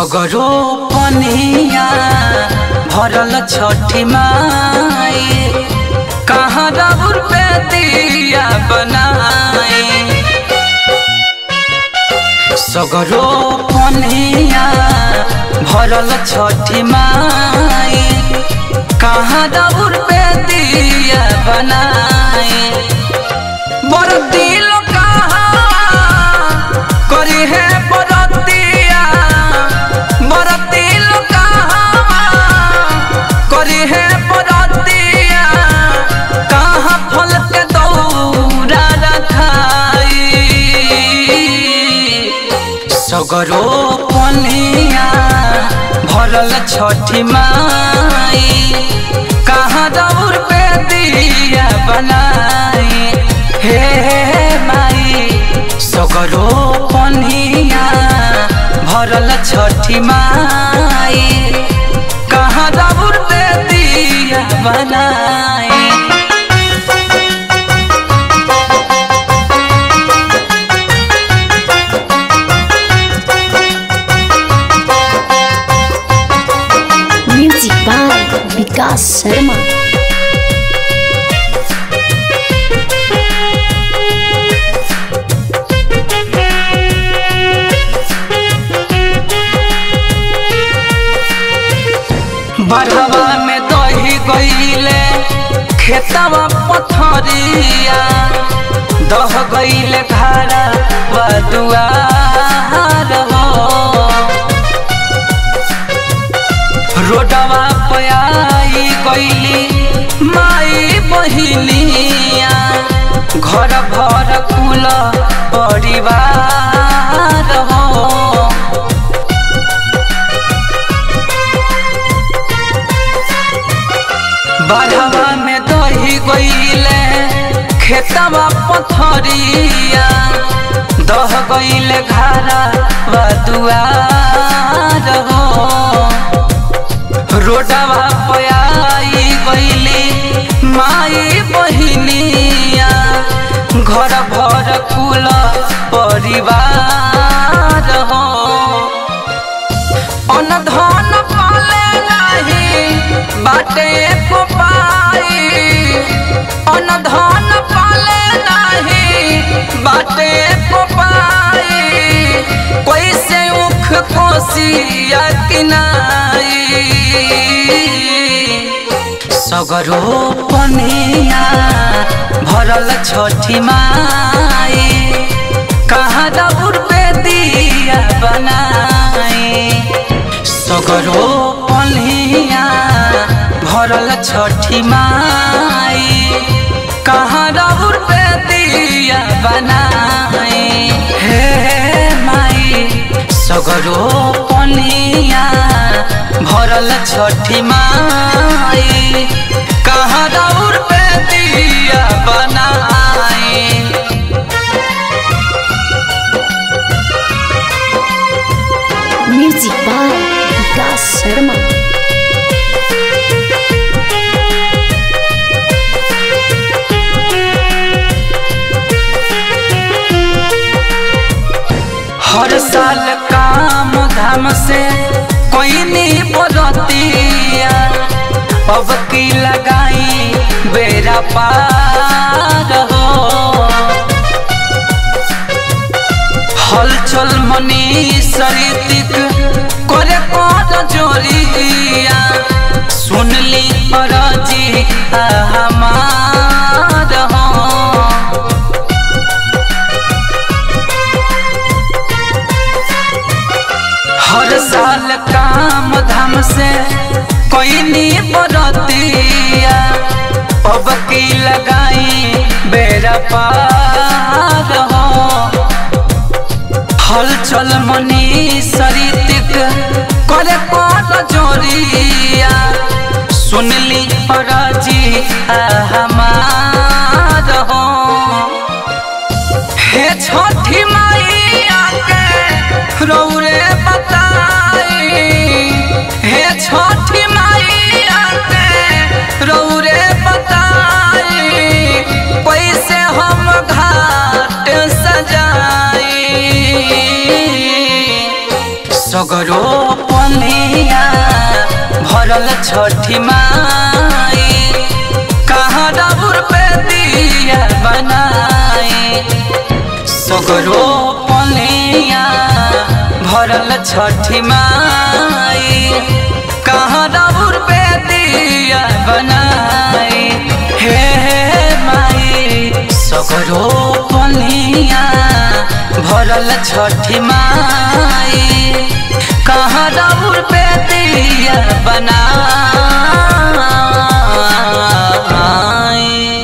सगरो पनिया भरल छठी माई कहाँ रबुर पे दिया बनाए सगरो पनिया भरल छठी माई कहाँ रबुर पे दिया बनाए बर दिल कहाँ करी है बरतिया बर दिल कहाँ करी है बरतिया कहाँ फल के दौरा रखाई सगरो पनिया भरल छठी माई कहाँ दौड़ पे दिया बनाई हे माई सगरो पनिया भरल छठी माई कहाँ दौड़ पे दिया बनाई Music by Vikas Sharma. बढ़वा में दही गईले खेतवा पथरिया दह गईले घारा व दुआर हो रोडवा पयाई गईली माई बहिनिया घर भर कुल परिवार हो बाढ़वा में दही गईले खेतवा पथरिया दह गईले घारा व दुआर हो रोडवा पयाई गईली माई बहिनिया घर भर कुल परिवार हो अन धन पाले नाही बाटे को पाई अन धन पाले नाही बाटे को पाई कोई से उख कोसिया किनाई सगरो पनिया भरल छठी माई कहाँ दबुर पे दिया बनाए सगरो पनिया भरल छठी माई कहाँ दबुर पे दिया बनाए हे माई सगरो पनिया भरल छठी माई कहाँ दौड़ पे दिया बनाए Music by Vikas Sharma. हर साल काम धाम से कोई नहीं बरतिया अब की लगाई बेरा पार हो हलचल मनी सरितिक करे कर जोरिया सुनली अरजी हमार हो हर साल काम धाम से कोई नहीं बरतिया अब की लगाई बेरा पार हो हलचल मनी सरितिक करे कर जोरिया सुनली अरजी हमार हो हे छठी मैया के रौरे बताई हे छठी मैया के रौरे बताई कैसे हम घाट सजाई सगरो पनिया भरल छठी माई कहाँ डबुर पे दिया बनाए सगरो पनिया भरल छठी माई कहाँ डबुर पे दिया बनाए हे हे माई सगरो पनिया भरल छठी माई कहाँ डबुर पे दिया बनाए